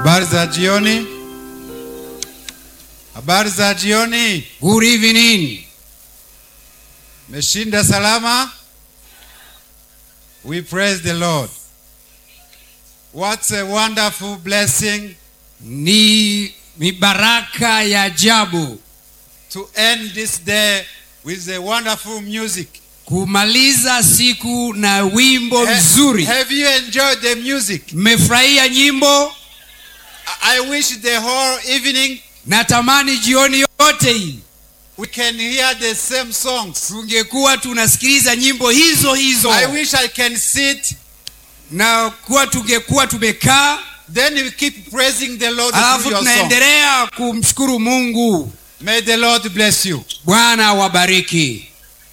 Habari za jioni. Habari za jioni. Good evening. Meshinda salama? We praise the Lord. What a wonderful blessing Ni mibaraka ya ajabu to end this day with a wonderful music. kumaliza siku na wimbo Ha- mzuri. Have you enjoyed the music? Mmefurahia nyimbo? I I wish the whole evening Natamani jioni yote hii we can hear the same songs. tungekuwa tunasikiliza nyimbo hizo hizo I wish I can sit, na kuwa tungekuwa tumekaa then we keep praising the Lord alafu through your song. tunaendelea kumshukuru Mungu. May the Lord bless you. Bwana awabariki.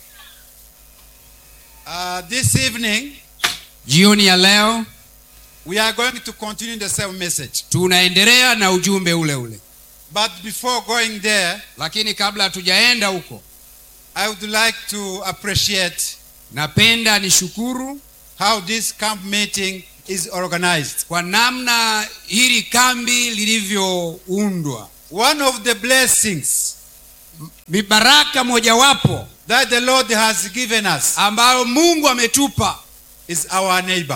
Uh, this evening, Jioni ya leo we are going to continue the same message. tunaendelea na ujumbe ule ule, But before going there, lakini kabla hatujaenda huko, I would like to appreciate napenda nishukuru how this camp meeting is organized. kwa namna hili kambi lilivyoundwa. One of the blessings Mibaraka mojawapo that the Lord has given us ambayo Mungu ametupa is our neighbor,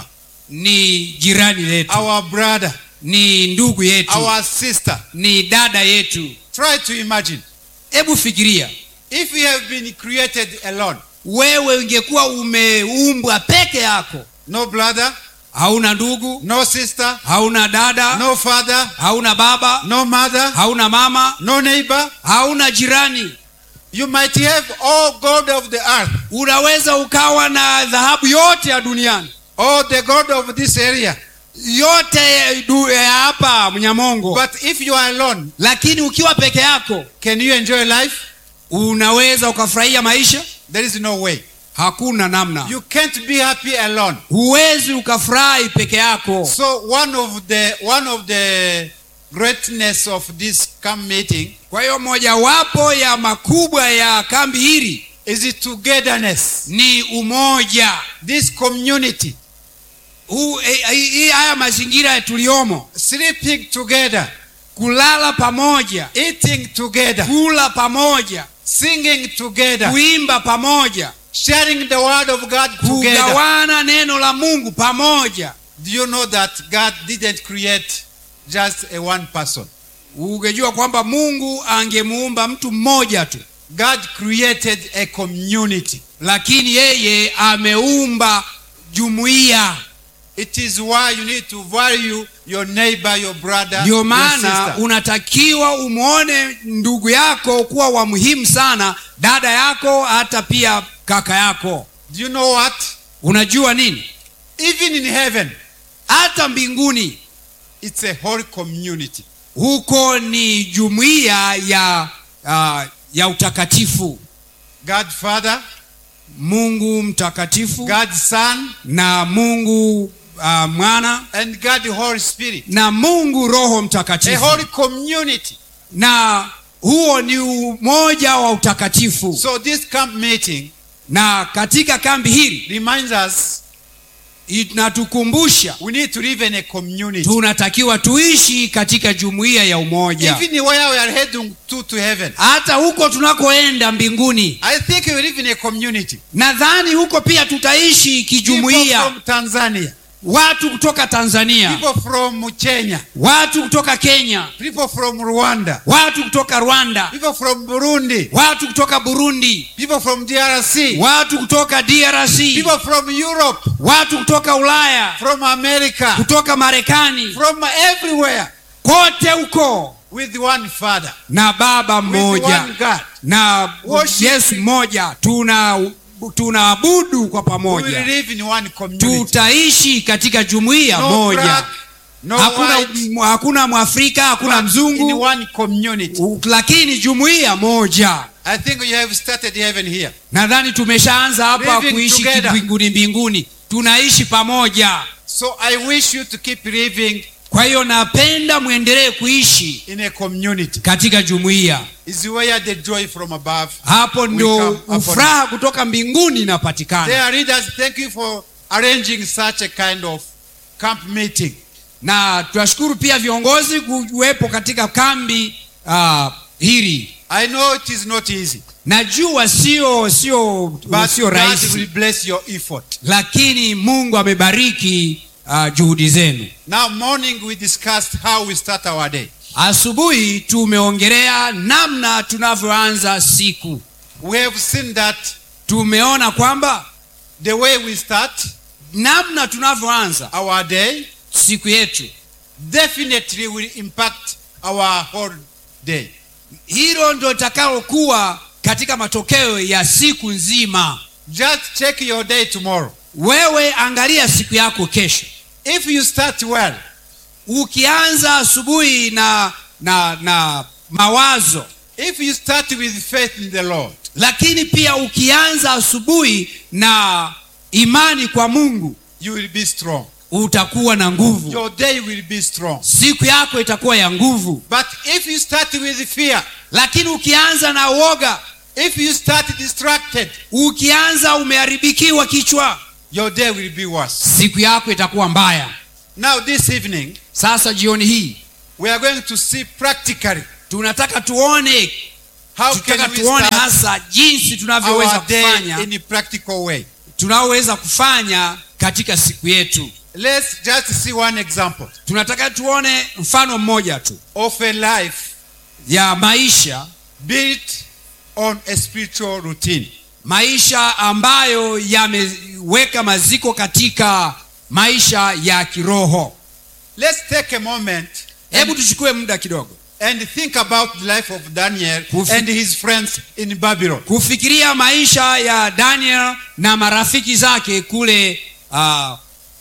ni jirani letu, our brother, ni ndugu yetu, our sister. ni dada yetu. Try to imagine Hebu fikiria if we have been created alone, wewe ungekuwa umeumbwa peke yako, no brother, hauna ndugu, no sister, hauna dada, no father, hauna baba, no mother, hauna mama, no neighbor. hauna jirani. You might have all gold of the earth, Unaweza ukawa na dhahabu yote ya duniani all the gold of this area. yote ya du- ya hapa Mnyamongo, But if you are alone, lakini ukiwa peke yako can you enjoy life? unaweza ukafurahia maisha? There is no way. Hakuna namna, You can't be happy alone. huwezi ukafurahi peke yako. So one of the one of the greatness of this camp meeting Kwa hiyo mojawapo ya makubwa ya kambi hili is the togetherness. ni umoja This community huu, eh, hii hii- haya mazingira tuliomo, sleeping together, kulala pamoja, eating together, kula pamoja, singing together, kuimba pamoja, sharing the word of God together. kugawana neno la Mungu pamoja. Do you know that God didn't create just a one person? Ungejua kwamba Mungu angemuumba mtu mmoja tu, God created a community. lakini yeye ameumba jumuiya. It is why you need to value your neighbor, your brother, Ndio your maana sister. unatakiwa umwone ndugu yako kuwa wa muhimu sana, dada yako, hata pia kaka yako. Do you know what? Unajua nini? Even in heaven, Hata mbinguni it's a whole community. huko ni jumuiya ya uh, ya utakatifu. God Father, Mungu mtakatifu God Son, na Mungu uh, mwana and God Holy Spirit. na Mungu Roho A Mtakatifu, whole community. na huo ni umoja wa utakatifu. So this camp meeting Na katika kambi hili reminds us inatukumbusha we need to live in a community. tunatakiwa tuishi katika jumuiya ya umoja, Even where we are heading to to heaven. hata huko tunakoenda mbinguni. I think we live in a community. Nadhani huko pia tutaishi People kijumuiya, from Tanzania, watu kutoka Tanzania, people from Kenya, watu kutoka Kenya, people from Rwanda, watu kutoka Rwanda, people from Burundi, watu kutoka Burundi, people from DRC, watu kutoka DRC, people from Europe, watu kutoka Ulaya, from America, kutoka Marekani, from everywhere kote huko with one Father, na Baba with mmoja one God. na Worship. Yesu mmoja, tuna tunaabudu kwa We will pamoja, live in one community. tutaishi katika jumuiya No moja. black, no Hakuna, white, hakuna Mwafrika, hakuna but in mzungu, one community. u- lakini jumuiya moja. I think you have started heaven here. Nadhani tumeshaanza hapa Living kuishi together. mbinguni mbinguni, tunaishi pamoja. So I wish you to keep living Kwa hiyo napenda mwendelee kuishi in a community. katika jumuiya. Is where the joy from above. Hapo come ndo upon ufuraha kutoka mbinguni inapatikana. Dear readers, thank you for arranging such a kind of camp meeting. na tunashukuru pia viongozi kuwepo katika kambi uh, hili I know it is not easy, najua sio sio but sio God will rahisi bless your effort. lakini mungu amebariki uh, juhudi zenu Now, morning we discussed how we start our day. asubuhi tumeongelea namna tunavyoanza siku We have seen that tumeona kwamba the way we start namna tunavyoanza our day siku yetu definitely will impact our whole day. hilo ndo litakalokuwa katika matokeo ya siku nzima Just check your day tomorrow. wewe angalia siku yako kesho If you start well, ukianza asubuhi na na na mawazo if you start with faith in the Lord, lakini pia ukianza asubuhi na imani kwa mungu you will be strong. utakuwa na nguvu Your day will be strong. siku yako itakuwa ya nguvu But if you start with fear, lakini ukianza na uoga if you start distracted, ukianza umeharibikiwa kichwa your day will be worse. siku yako itakuwa mbaya Now, this evening, sasa jioni hii we are going to see practically tunataka tuone how tunataka can we tuone start hasa jinsi tunavyoweza our day kufanya in a practical way. tunaoweza kufanya katika siku yetu Let's just see one example tunataka tuone mfano mmoja tu of a life ya maisha built on a spiritual routine. maisha ambayo yameweka maziko katika maisha ya kiroho Let's take a moment hebu and, tuchukue muda kidogo and think about the life of Daniel Kufi- and his friends in Babylon. kufikiria maisha ya daniel na marafiki zake kule uh,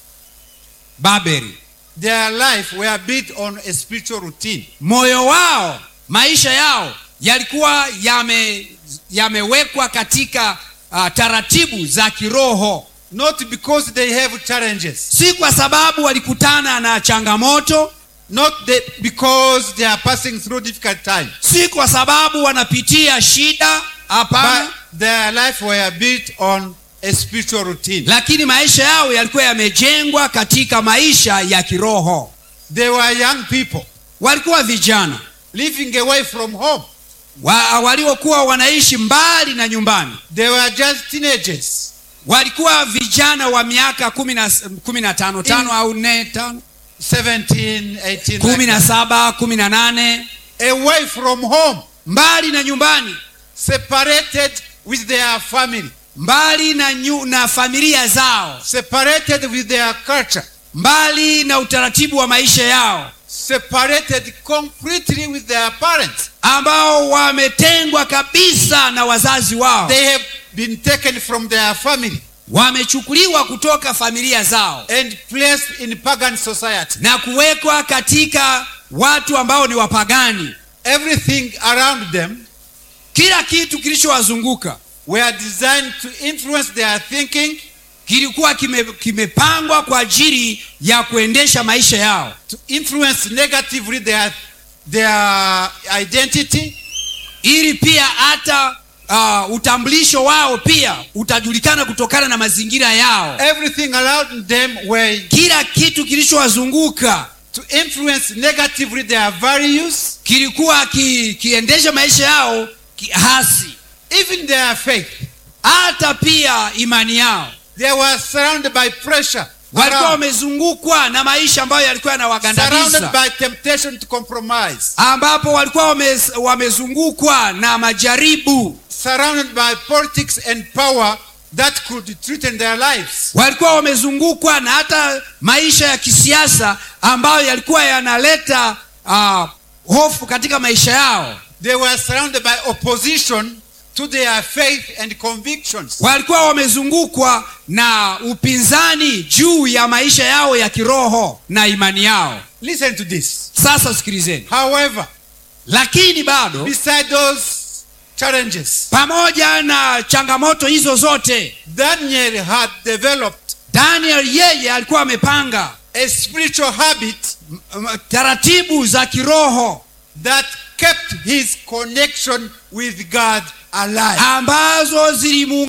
babeli Their life were built on a spiritual routine. moyo wao maisha yao yalikuwa yame yamewekwa katika uh, taratibu za kiroho Not because they have challenges, si kwa sababu walikutana na changamoto not the, because they are passing through difficult times, si kwa sababu wanapitia shida hapana but their life were built on a spiritual routine. lakini maisha yao yalikuwa yamejengwa katika maisha ya kiroho They were young people walikuwa vijana living away from home. wa, waliokuwa wanaishi mbali na nyumbani They were just teenagers. walikuwa vijana wa miaka kumi na kumi na tano tano au nne tano 17, 18, kumi like na saba kumi na nane that. away from home, mbali na nyumbani separated with their family, mbali na, nyu, na familia zao separated with their culture, mbali na utaratibu wa maisha yao separated completely with their parents. ambao wametengwa kabisa na wazazi wao They have been taken from their family wamechukuliwa kutoka familia zao and placed in pagan society. na kuwekwa katika watu ambao ni wapagani Everything around them kila kitu kilichowazunguka were designed to influence their thinking, kilikuwa kime- kimepangwa kwa ajili ya kuendesha maisha yao to influence negatively their, their identity, ili pia hata uh, utambulisho wao pia utajulikana kutokana na mazingira yao everything around them were kila kitu kilichowazunguka to influence negatively their values, kilikuwa ki, kiendesha maisha yao ki- hasi even their faith. hata pia imani yao They were surrounded by pressure, walikuwa around, wamezungukwa na maisha ambayo yalikuwa surrounded yanawagandamiza by temptation to compromise, ambapo walikuwa wame, wamezungukwa na majaribu surrounded by politics and power that could threaten their lives. walikuwa wamezungukwa na hata maisha ya kisiasa ambayo yalikuwa yanaleta uh, hofu katika maisha yao They were surrounded by opposition to their faith and convictions. walikuwa wamezungukwa na upinzani juu ya maisha yao ya kiroho na imani yao Listen to this. sasa sikilizeni However, lakini bado beside those challenges, pamoja na changamoto hizo zote Daniel had developed daniel yeye alikuwa amepanga a spiritual habit m- m- taratibu za kiroho that kept his connection with God alive. ambazo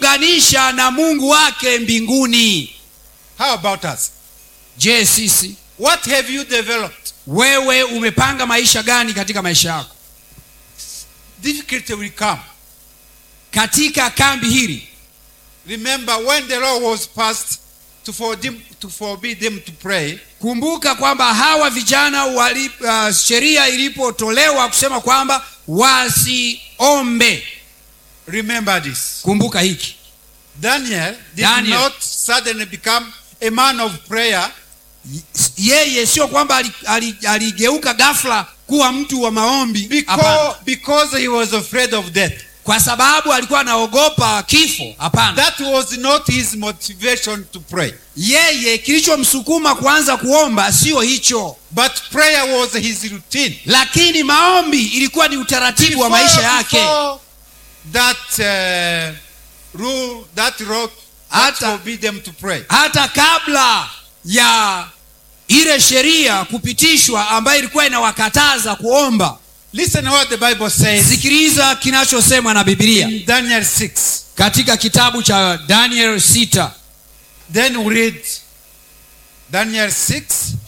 zilimuunganisha na mungu wake mbinguni How about us? je sisi What have you developed? wewe umepanga maisha gani katika maisha yako Difficulty will come. katika kambi hili Remember when the law was passed to forbid, to forbid them to pray, kumbuka kwamba hawa vijana wali, uh, sheria ilipotolewa kusema kwamba wasiombe remember this. kumbuka hiki Daniel did Daniel. not suddenly become a man of prayer yeye sio kwamba ali- ali- aligeuka ghafla kuwa mtu wa maombi hapana. because, because he was afraid of death. kwa sababu alikuwa anaogopa kifo hapana That was not his motivation to pray. yeye kilichomsukuma kuanza kuomba sio hicho But prayer was his routine. lakini maombi ilikuwa ni utaratibu wa maisha yake before that uh, rule, that law, that Hata- forbid them to pray. hata kabla ya ile sheria kupitishwa ambayo ilikuwa inawakataza kuomba Listen what the Bible says sikiliza kinachosemwa na bibilia in Daniel 6. katika kitabu cha daniel 6 Then we read Daniel 6,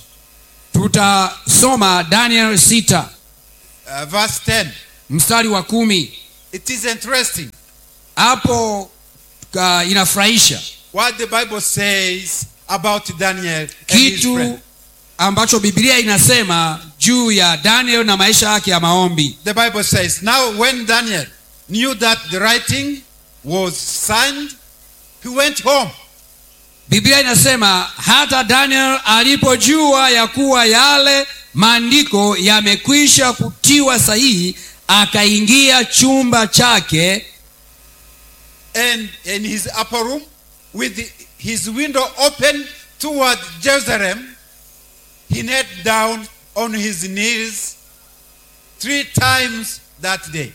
tutasoma daniel 6 uh, verse 10. mstari wa kumi It is interesting hapo uh, inafurahisha what the Bible says about Daniel and his kitu friend. ambacho biblia inasema juu ya daniel na maisha yake ya maombi The Bible says, Now when Daniel knew that the writing was signed, he went home. biblia inasema hata daniel alipojua ya kuwa yale maandiko yamekwisha kutiwa sahihi akaingia chumba chake and in his upper room with his window open toward Jerusalem, he knelt down on his knees three times that day.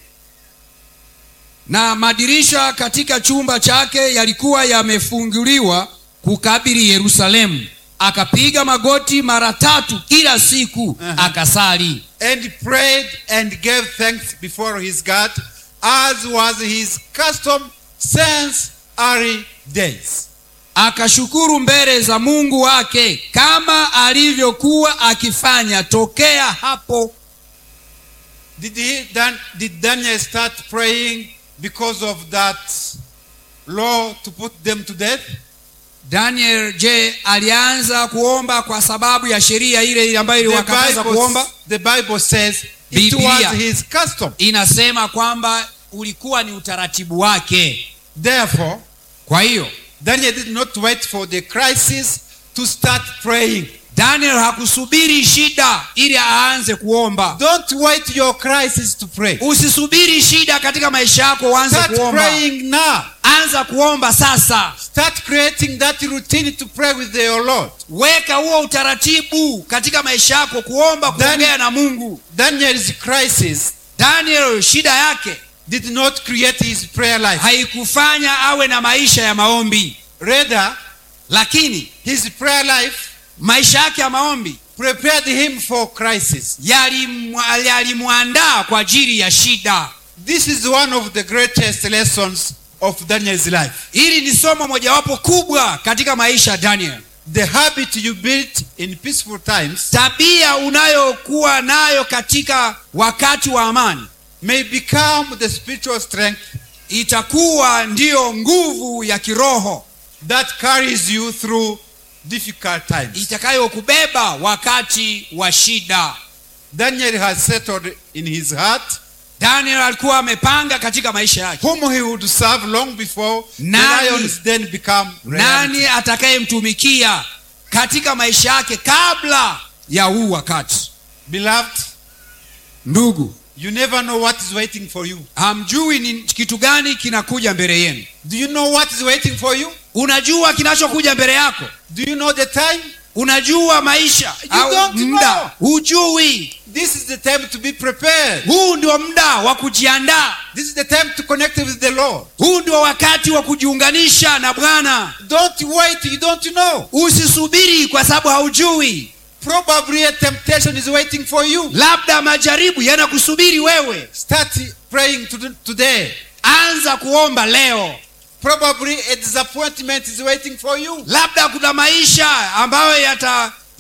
na madirisha katika chumba chake yalikuwa yamefunguliwa kukabili yerusalemu akapiga magoti mara tatu kila siku Aha. akasali And prayed and gave thanks before his God, as was his custom since early days. akashukuru mbele za mungu wake kama alivyokuwa akifanya tokea hapo Did, he, Dan, did Daniel start praying because of that law to put them to death? daniel je alianza kuomba kwa sababu ya sheria ile ile ambayo The iliwakataza kuomba Bible, the Bible says it Biblia. was his custom. inasema kwamba ulikuwa ni utaratibu wake Therefore, kwa hiyo Daniel did not wait for the crisis to start praying. daniel hakusubiri shida ili aanze kuomba Don't wait your crisis to pray. usisubiri shida katika maisha yako uanze Start kuomba praying now. anza kuomba sasa Start creating that routine to pray with your Lord. weka huo utaratibu katika maisha yako kuomba Then- kuongea na mungu Daniel's crisis daniel shida yake did not create his prayer life. haikufanya awe na maisha ya maombi Rather, lakini his prayer life maisha yake ya maombi prepared him for crisis. yalimwa- yalimwandaa kwa ajili ya shida This is one of the greatest lessons of Daniel's life. hili ni somo mojawapo kubwa katika maisha ya daniel The habit you built in peaceful times tabia unayokuwa nayo katika wakati wa amani may become the spiritual strength itakuwa ndiyo nguvu ya kiroho that carries you through difficult times. itakayokubeba wakati wa shida Daniel has settled in his heart daniel alikuwa amepanga katika maisha yake whom he would serve long before Nani- the lions then become reality. nani atakayemtumikia katika maisha yake kabla ya huu wakati Beloved, ndugu you never know what is waiting for you. hamjui ni kitu gani kinakuja mbele yenu Do you know what is waiting for you? unajua kinachokuja mbele yako Do you know the time? unajua maisha You au don't muda know. hujui This is the time to be prepared. huu ndio muda wa kujiandaa This is the time to connect with the Lord. huu ndio wakati wa kujiunganisha na bwana Don't wait, you don't know. usisubiri kwa sababu haujui Probably a temptation is waiting for you. labda majaribu yanakusubiri wewe Start praying to today. anza kuomba leo Probably a disappointment is waiting for you. labda kuna maisha ambayo yata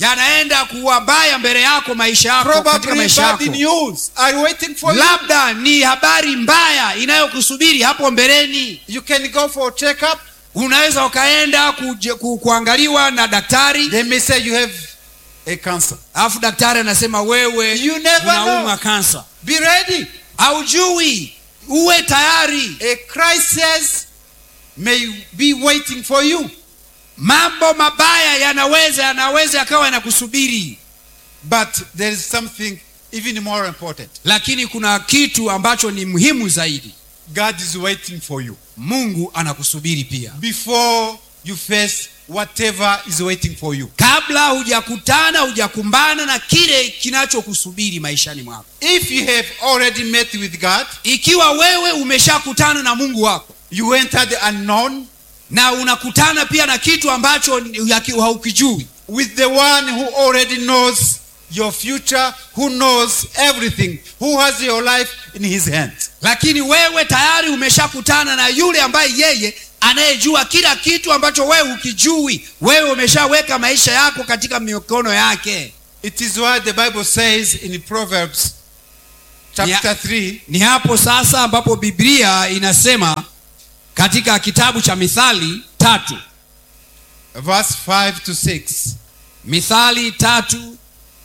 yanaenda kuwa mbaya mbele yako maisha yako katika Probably maisha bad yako news are waiting for you. labda ni habari mbaya inayokusubiri hapo mbeleni You can go for a checkup. unaweza ukaenda kuje, ku, kuangaliwa na daktari They may say you have a cancer. alafu daktari anasema wewe You never unaumwa know. kansa Be ready. haujui uwe tayari A crisis may be waiting for you. mambo mabaya yanaweza yanaweza yakawa yanakusubiri But there is something even more important. lakini kuna kitu ambacho ni muhimu zaidi God is waiting for you mungu anakusubiri pia before you face whatever is waiting for you. kabla hujakutana hujakumbana na kile kinachokusubiri maishani mwako If you have already met with God, ikiwa wewe umeshakutana na mungu wako you entered the unknown na unakutana pia na kitu ambacho ni- haki- haukijui with the one who already knows your future, who knows everything, who has your life in his hands. lakini wewe tayari umeshakutana na yule ambaye yeye anayejua kila kitu ambacho wewe hukijui wewe umeshaweka maisha yako katika mikono yake It is why the Bible says in Proverbs chapter 3, ni hapo sasa ambapo biblia inasema katika kitabu cha mithali tatu verse 5 to 6. mithali tatu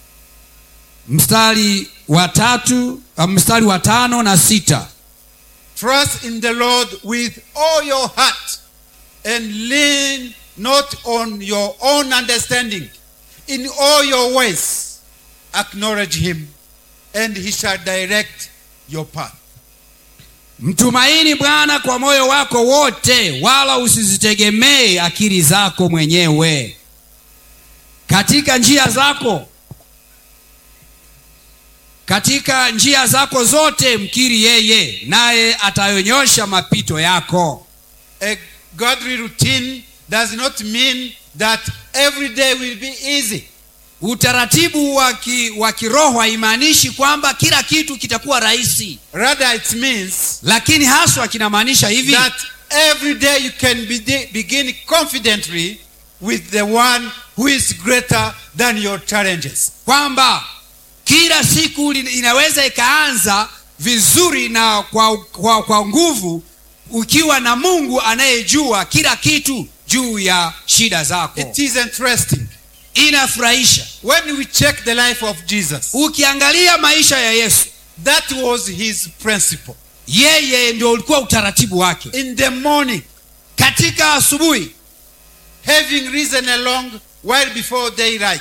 mstari wa tatu uh, mstari wa tano na sita Trust in the Lord with all your heart and lean not on your own understanding. In all your ways, acknowledge him, and he shall direct your path. mtumaini bwana kwa moyo wako wote wala usizitegemee akili zako mwenyewe katika njia zako katika njia zako zote mkiri yeye naye atayonyosha mapito yako A godly routine does not mean that every day will be easy. utaratibu wa ki- wa kiroho haimaanishi kwamba kila kitu kitakuwa rahisi Rather, it means lakini haswa kinamaanisha hivi that every day you can be- begin confidently with the one who is greater than your challenges. kwamba kila siku li- inaweza ikaanza vizuri na kwa, kwa, kwa nguvu ukiwa na mungu anayejua kila kitu juu ya shida zako It is interesting. inafurahisha When we check the life of Jesus, ukiangalia maisha ya yesu that was his principle. yeye ndio ulikuwa utaratibu wake In the morning, katika asubuhi having risen along well before daylight,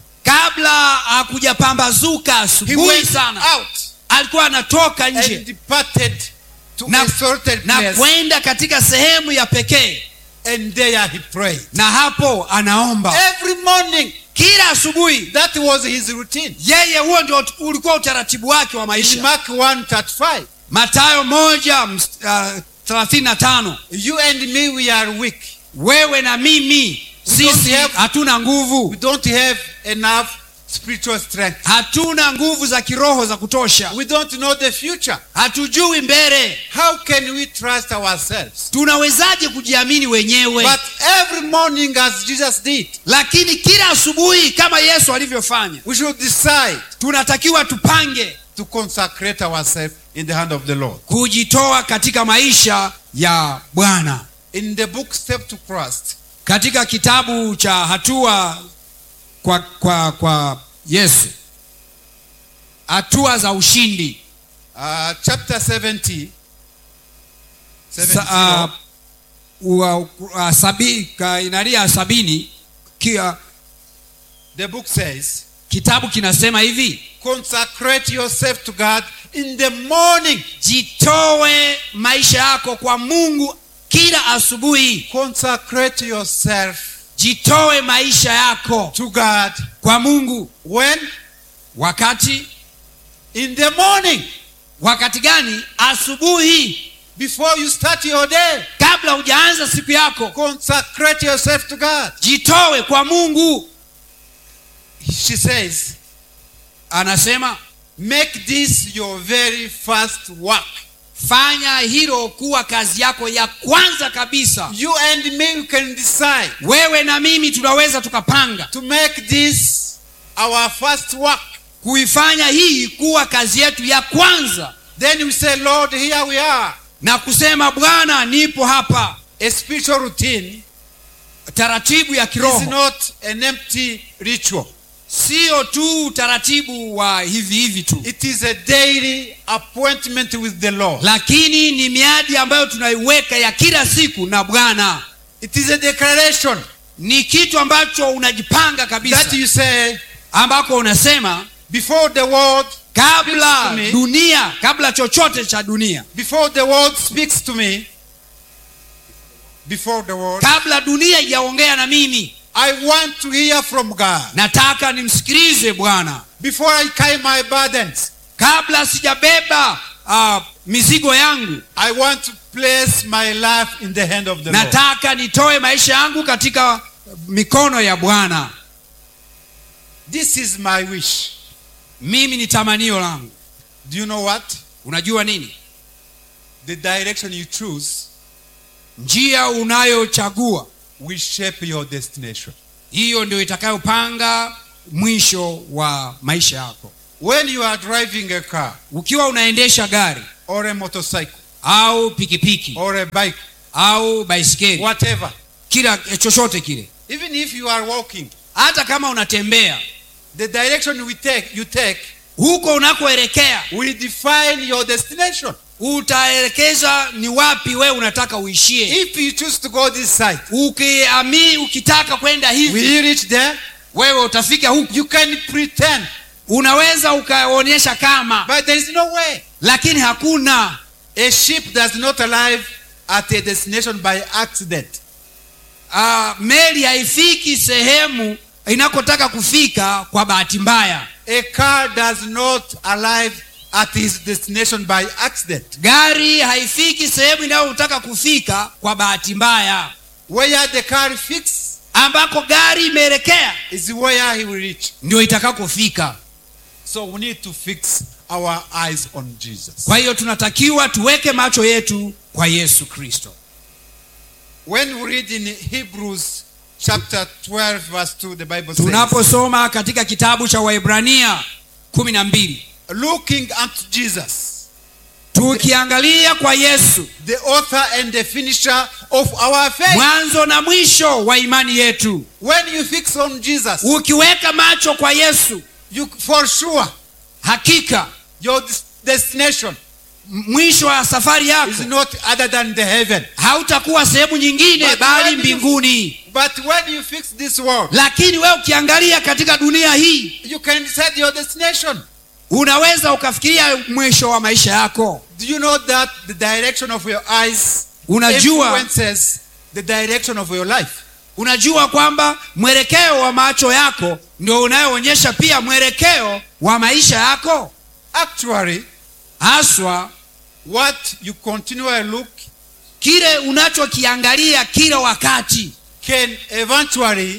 kabla hakujapambazuka he asubuhi went sana out alikuwa anatoka and nje departed to Na- a certain na place, kwenda katika sehemu ya pekee and there he prayed. na hapo anaomba Every morning, kila asubuhi that was his routine. yeye huo ndio ut- ulikuwa utaratibu wake wa In maisha Mark 1:35, matayo moja ms- uh, thelathini na tano you and me, we are weak. wewe na mimi We don't sisi have- hatuna We nguvu don't have enough spiritual strength. hatuna nguvu za kiroho za kutosha We don't know the future. hatujui mbele How can we trust ourselves? tunawezaje kujiamini wenyewe But every morning, as Jesus did, lakini kila asubuhi kama yesu alivyofanya we should decide tunatakiwa tupange to consecrate ourselves in the hand of the Lord. kujitoa katika maisha ya bwana In the book Step to Christ, katika kitabu cha hatua kwa kwa kwa yesu hatua za ushindi uh, chapter 70, 70 Sa, uh, ua- uh, sabi, ka, inalia sabini kia, the book says, kitabu kinasema hivi consecrate yourself to God in the morning. jitoe maisha yako kwa mungu kila asubuhi Consecrate yourself jitoe maisha yako to God kwa mungu when? wakati In the morning, wakati gani asubuhi before you start your day. kabla hujaanza siku yako Consecrate yourself to God. jitoe kwa mungu She says, anasema make this your very first work. fanya hilo kuwa kazi yako ya kwanza kabisa You and me we can decide wewe na mimi tunaweza tukapanga to make this our first work. kuifanya hii kuwa kazi yetu ya kwanza Then we say, Lord, here we are. na kusema bwana nipo hapa A spiritual routine taratibu ya is kiroho not an empty ritual. sio tu utaratibu wa hivi hivi tu It is a daily appointment with the Lord. lakini ni miadi ambayo tunaiweka ya kila siku na bwana It is a declaration ni kitu ambacho unajipanga kabisa that you say, ambako unasema before the world, kabla Speaks to me. dunia kabla chochote cha dunia before the world speaks to me, before the world, kabla dunia ijaongea na mimi I want to hear from God. nataka nimsikilize bwana Before I carry my burdens, kabla sijabeba uh, mizigo yangu I want to place my life in the hand of the Lord. nataka nitoe maisha yangu katika mikono ya bwana This is my wish. mimi ni tamanio langu Do you know what? unajua nini The direction you choose njia unayochagua will shape your destination. hiyo ndio itakayopanga mwisho wa maisha yako When you are driving a car ukiwa unaendesha gari or a motorcycle au pikipiki or a bike, au baiskeli whatever, kila eh, chochote kile even if you are walking, hata kama unatembea the direction we take, you take huko unakoelekea will define your destination. utaelekeza ni wapi wewe unataka uishie If you choose to go this side, ukiamini ukitaka kwenda hivi will you reach there? wewe utafika huku You can pretend, unaweza ukaonyesha kama but there is no way. lakini hakuna A ship does not arrive at a destination by accident. uh, meli haifiki sehemu inakotaka kufika kwa bahati mbaya A car does not arrive at its destination by accident. gari haifiki sehemu inayotaka kufika kwa bahati mbaya Where the car fix ambako gari imeelekea is where he will reach. ndio itakakofika So we need to fix our eyes on Jesus. kwa hiyo tunatakiwa tuweke macho yetu kwa yesu kristo When we read in Hebrews chapter 12, verse 2, the Bible says, tunaposoma katika kitabu cha waibrania kumi na mbili Looking unto Jesus, tukiangalia kwa yesu the author and the finisher of our faith. mwanzo na mwisho wa imani yetu When you fix on Jesus, ukiweka macho kwa yesu you for sure hakika your des- destination m- mwisho wa safari yako is not other than the heaven. hautakuwa sehemu nyingine But bali when you- mbinguni But when you fix this world, lakini wewe ukiangalia katika dunia hii you can decide your destination. unaweza ukafikiria mwisho wa maisha yako Do you know that the direction of your eyes unajua influences the direction of your life? unajua kwamba mwelekeo wa macho yako ndio unayoonyesha pia mwelekeo wa maisha yako Actually, haswa what you continually look kile unachokiangalia kila wakati can eventually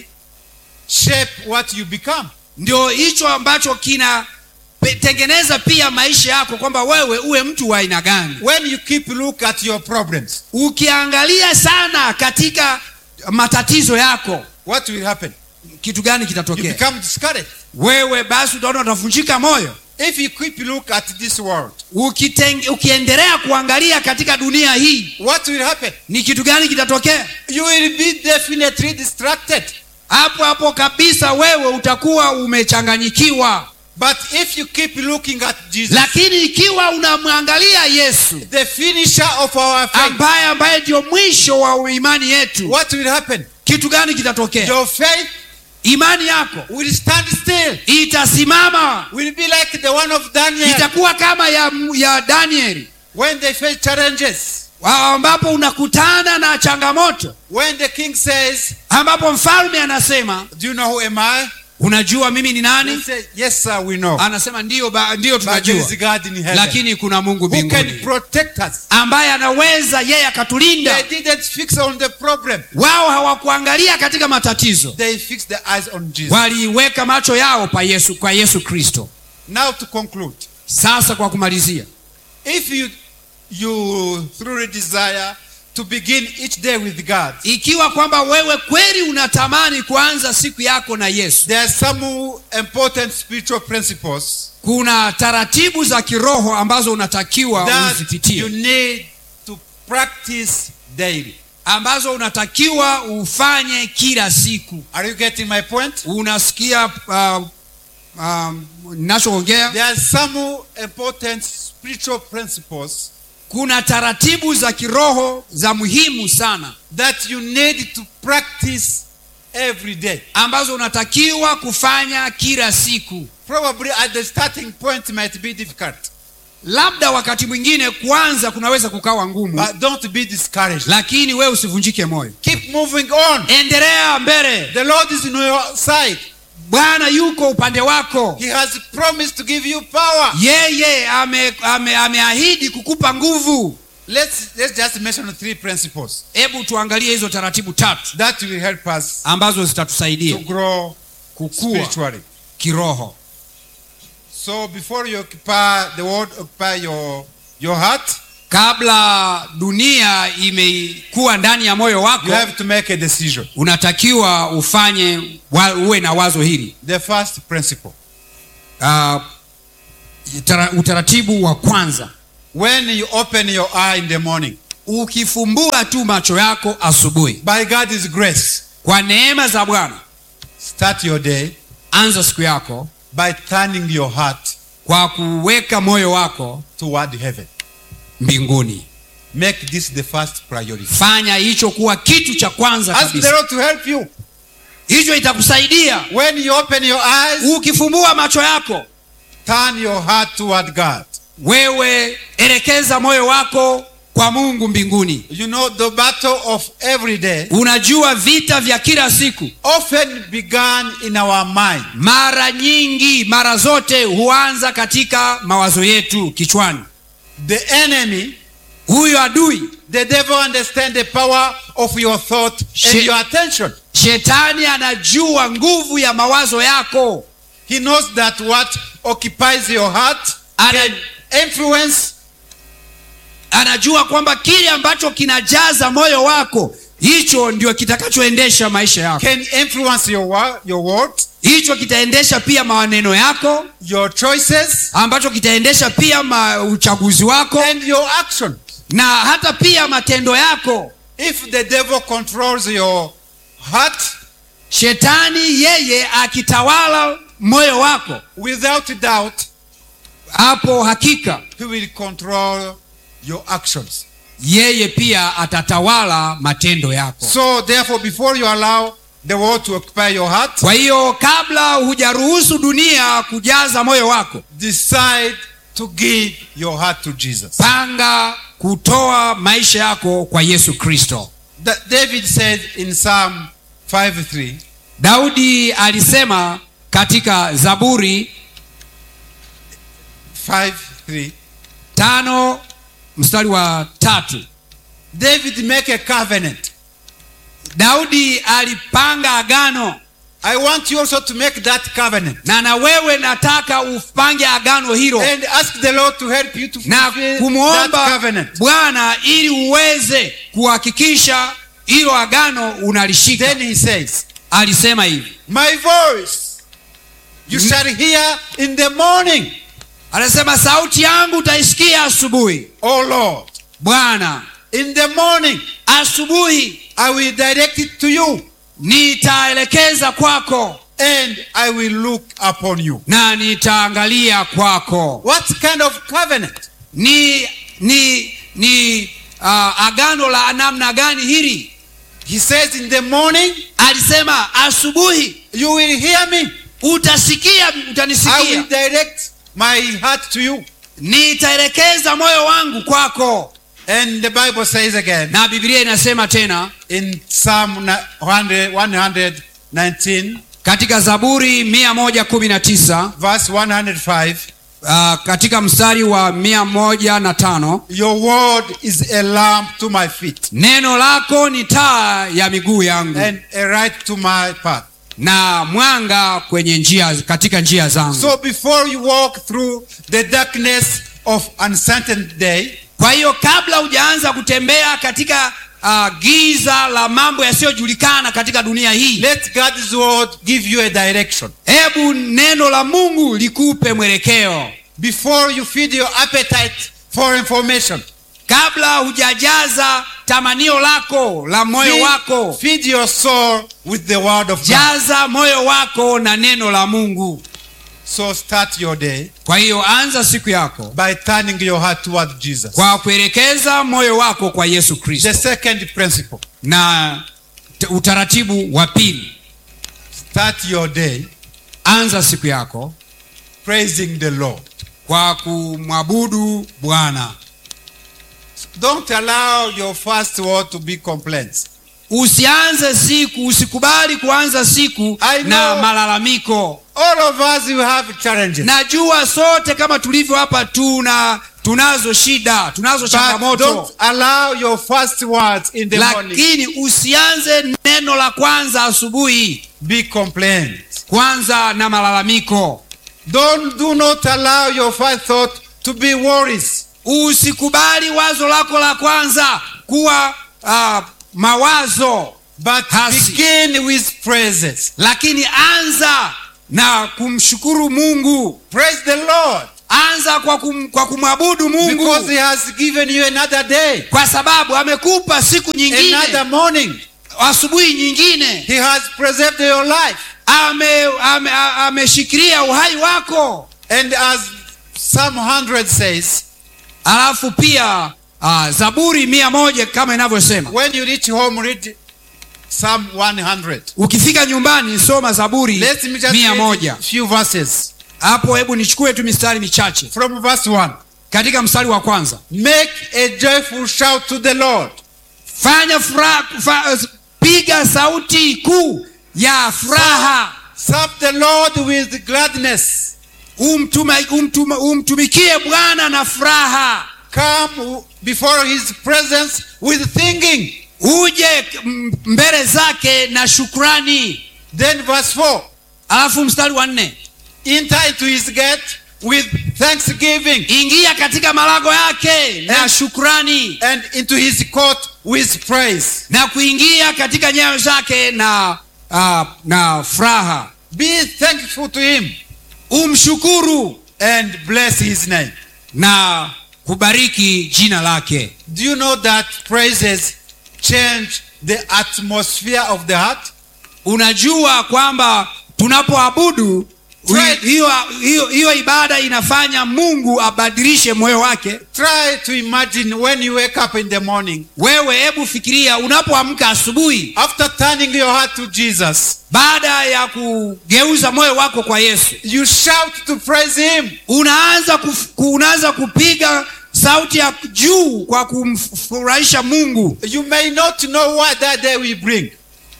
shape what you become. ndio hicho ambacho kinatengeneza pia maisha yako kwamba wewe uwe mtu wa aina gani When you keep look at your problems, ukiangalia sana katika matatizo yako what will happen? kitu gani You kitatokea become discouraged. wewe basi utaona utavunjika moyo If you keep look at this world, Ukiteng, ukiendelea kuangalia katika dunia hii what will happen? ni kitu gani kitatokea You will be definitely distracted. hapo hapo kabisa wewe utakuwa umechanganyikiwa But if you keep looking at Jesus, lakini ikiwa unamwangalia yesu the finisher of our faith, ambaye ambaye ndio mwisho wa imani yetu what will happen? kitu gani kitatokea Your faith imani yako will stand still. itasimama Will be like the one of Daniel itakuwa kama ya, ya danieli when they face challenges. ambapo unakutana na changamoto When the king says, ambapo mfalme anasema Do you know who am I? unajua mimi ni They nani say, Yes, sir, we know. anasema ndiyo, ba, ndiyo But there tunajua is God in heaven lakini kuna mungu who can mbinguni protect us. ambaye anaweza yeye akatulinda They didn't fix on the problem. wao hawakuangalia katika matatizo They fixed their eyes on Jesus. waliweka macho yao pa yesu kwa yesu kristo Now to conclude, sasa kwa kumalizia if you you truly desire to begin each day with God, ikiwa kwamba wewe kweli unatamani kuanza siku yako na yesu there are some important spiritual principles kuna taratibu za kiroho ambazo unatakiwa that you uzipitie need to practice daily. ambazo unatakiwa ufanye kila siku Are you getting my point? unasikia uh, um, nachoongea There are some important spiritual principles kuna taratibu za kiroho za muhimu sana that you need to practice every day. ambazo unatakiwa kufanya kila siku Probably at the starting point might be difficult, labda wakati mwingine kwanza kunaweza kukawa ngumu but don't be discouraged. lakini wewe usivunjike moyo Keep moving on. endelea mbele The Lord is on your side. bwana yuko upande wako He has promised to give you power. yeye ameahidi ame, ameahidi kukupa nguvu Let's let's just mention three principles hebu tuangalie hizo taratibu tatu that will help us ambazo to zitatusaidia grow kukua spiritually. kiroho So before you occupy the world, occupy your your heart, kabla dunia imekuwa ndani ya moyo wako you have to make a decision. unatakiwa ufanye wa, uwe na wazo hili The first principle: uh, tara, utaratibu wa kwanza when you open your eye in the morning, ukifumbua tu macho yako asubuhi by God's grace, kwa neema za bwana start your day anza siku yako by turning your heart kwa kuweka moyo wako toward heaven. mbinguni Make this the first priority. fanya hicho kuwa kitu cha kwanza Ask the kabisa Lord to help you. hicho itakusaidia When you open your eyes, ukifumbua macho yako turn your heart toward God. wewe elekeza moyo wako kwa mungu mbinguni You know, the battle of every day unajua vita vya kila siku often began in our mind. mara nyingi mara zote huanza katika mawazo yetu kichwani The enemy, huyu adui the devil understands the power of your thought and She- your attention. shetani anajua nguvu ya mawazo yako He knows that what occupies your heart Ana- can influence anajua kwamba kile ambacho kinajaza moyo wako hicho ndio kitakachoendesha maisha yako can influence your wo- your words, hicho kitaendesha pia maneno yako your choices, ambacho kitaendesha pia ma uchaguzi wako and your action. na hata pia matendo yako If the devil controls your heart, shetani yeye akitawala moyo wako without doubt, hapo hakika he will control your actions. yeye pia atatawala matendo yako So, therefore, before you allow the world to occupy your heart, kwa hiyo kabla hujaruhusu dunia kujaza moyo wako decide to give your heart to Jesus. panga kutoa maisha yako kwa yesu kristo Da- David said in Psalm 5 3, daudi alisema katika zaburi 5 3, tano mstari wa tatu David make a covenant. daudi alipanga agano I want you also to make that covenant na na wewe nataka upange agano hilo and ask the Lord to help you to na fulfill that kumwomba covenant. bwana ili uweze kuhakikisha hilo agano unalishika Then he says, alisema hivi My voice you shall hear in the morning, anasema sauti yangu utaisikia asubuhi O Lord. bwana In the morning asubuhi I will direct it to you nitaelekeza kwako and I will look upon you. na nitaangalia kwako What kind of covenant? ni ni ni uh, agano la namna gani hili He says, In the morning alisema asubuhi you will hear me. utasikia I will utanisikia direct my heart to you. nitaelekeza moyo wangu kwako And the Bible says again na biblia inasema tena in Psalm 100 119, katika zaburi 119 verse 105, uh, katika mstari wa 105 Your word is a lamp to my feet neno lako ni taa ya miguu yangu and a light to my path. na mwanga kwenye njia katika njia zangu So before you walk through the darkness of uncertain day, kwa hiyo kabla hujaanza kutembea katika uh, giza la mambo yasiyojulikana katika dunia hii Let God's word give you a direction. hebu neno la mungu likupe mwelekeo Before you feed your appetite for information, kabla hujajaza tamanio lako la moyo feed, wako feed your soul with the word of God. jaza moyo wako na neno la mungu So start your day kwa hiyo anza siku yako by turning your heart toward Jesus. kwa kuelekeza moyo wako kwa yesu The kristo second principle na t- utaratibu wa pili start your day anza siku yako praising the Lord. kwa kumwabudu bwana Don't allow your first word to be complaints. usianze siku usikubali kuanza siku I know. na malalamiko All of us will have challenges. najua sote kama tulivyo hapa tuna tunazo shida tunazo But changamoto don't allow your first words in the morning lakini usianze neno la kwanza asubuhi be complaints. kwanza na malalamiko Don't do not allow your first thought to be worries. usikubali wazo lako la kwanza kuwa uh, mawazo But Hasi. begin with praises. lakini anza na kumshukuru mungu Praise the Lord anza kwa, kum, kwa kumwabudu mungu because He has given you another day, kwa sababu amekupa siku another nyingine morning. asubuhi nyingine He has preserved your life. ameshikilia ame, a- ameshikilia uhai wako And as Psalm 100 says, alafu pia uh, zaburi mia moja kama inavyosema when you reach home, read Psalm 100. ukifika nyumbani soma zaburi Let me just mia read moja a few verses. hapo hebu nichukue tu mistari michache From verse 1. katika mstari wa kwanza Make a joyful shout to the Lord. fanya furaha fa, piga sauti kuu ya furaha Serve the Lord with gladness. umtuma, umtuma, umtumikie bwana na furaha Come before his presence with thinking. uje m- mbele zake na shukrani Then verse 4. alafu mstari wa nne Enter into his gate with thanksgiving ingia katika malago yake na And- shukrani and into his court with praise. na kuingia katika nyayo zake na uh, na furaha Be thankful to him umshukuru and bless his name. na kubariki jina lake Do you know that praises change the atmosphere of the heart? unajua kwamba tunapoabudu Right. hiyo hiyo hiyo ibada inafanya mungu abadilishe moyo wake Try to imagine when you wake up in the morning, wewe hebu fikiria unapoamka asubuhi after turning your heart to Jesus, baada ya kugeuza moyo wako kwa yesu you shout to praise him. unaanza kuf, ku- unaanza kupiga sauti ya juu kwa kumfurahisha mungu You may not know what that day will bring,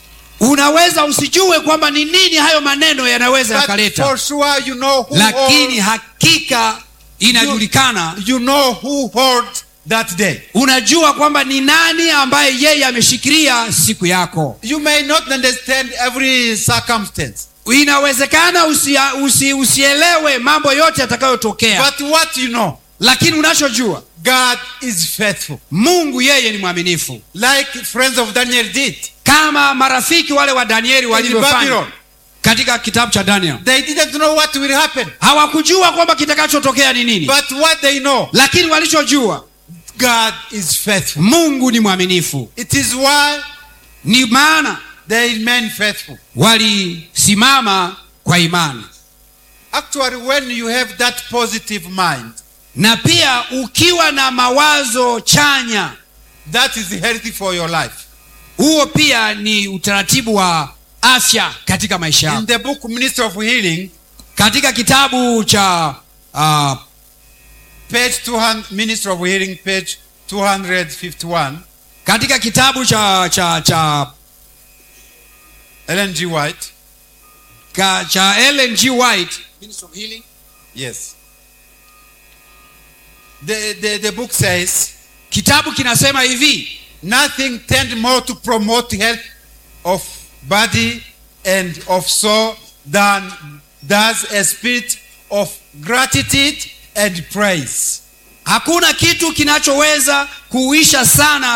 unaweza usijue kwamba ni nini hayo maneno yanaweza but yakaleta for sure you know who lakini holds, hakika inajulikana you know who holds that day. unajua kwamba ni nani ambaye yeye ameshikilia siku yako You may not understand every circumstance, inawezekana usi, usi, usielewe mambo yote yatakayotokea but what you know, lakini unachojua God is faithful, mungu yeye ni mwaminifu like friends of Daniel did kama marafiki wale wa danieli in walivyofanya Babylon. katika kitabu cha daniel They didn't know what will happen, hawakujua kwamba kitakachotokea ni nini but what they know, lakini walichojua God is faithful. mungu ni mwaminifu It is why ni maana they remain faithful. walisimama kwa imani Actually, when you have that positive mind, na pia ukiwa na mawazo chanya that is healthy for your life. huo pia ni utaratibu wa afya katika maisha In yako the book Ministry of Healing, katika kitabu cha uh, page 200, Ministry of Healing, page 251, katika kitabu cha cha cha Ellen G. White. ka, cha Ellen G. White Yes. The, the, the book says, kitabu kinasema hivi nothing tend more to promote health of body and of soul than does a spirit of gratitude and praise. hakuna kitu kinachoweza kuisha sana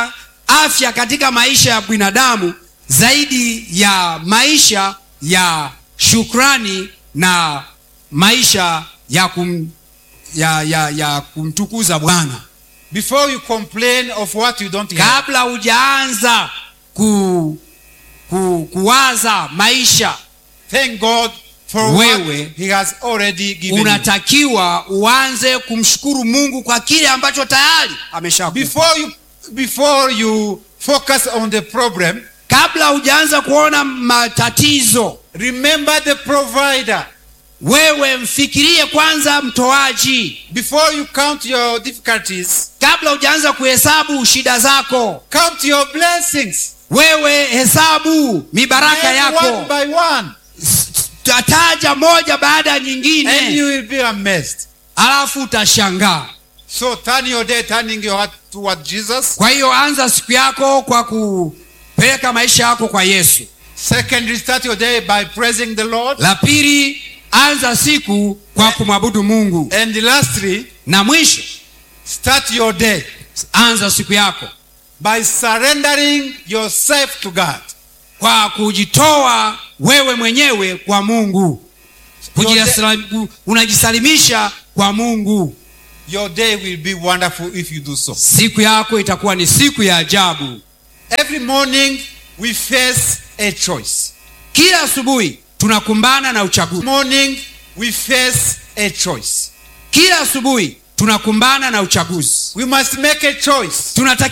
afya katika maisha ya binadamu zaidi ya maisha ya shukrani na maisha ya, kum, ya, ya, ya kumtukuza bwana Before you complain of what you don't have, kabla hujaanza ku, ku, kuwaza maisha thank God for Wewe, what He has already given you. unatakiwa uanze kumshukuru mungu kwa kile ambacho tayari ameshakupa Before you, before you focus on the problem, kabla hujaanza kuona matatizo remember the provider. wewe mfikirie kwanza mtoaji Before you count your difficulties, kabla hujaanza kuhesabu shida zako count your blessings. wewe hesabu mibaraka Name yako one by one, S- tataja moja baada ya and you nyingine will be amazed. alafu utashangaa So turn your day, turning your heart toward Jesus. kwa hiyo anza siku yako kwa kupeleka maisha yako kwa yesu Secondly, start your day by praising the Lord. la pili anza siku kwa kumwabudu mungu And lastly, na mwisho start your day anza siku yako by surrendering yourself to God. kwa kujitoa wewe mwenyewe kwa mungu Kujisali- unajisalimisha kwa mungu Your day will be wonderful if you do so. siku yako itakuwa ni siku ya ajabu Every morning we face a choice. kila asubuhi tunakumbana na uchaguzi Morning we face a choice. kila asubuhi tunakumbana na uchaguzi We must make a choice. tunatakiwa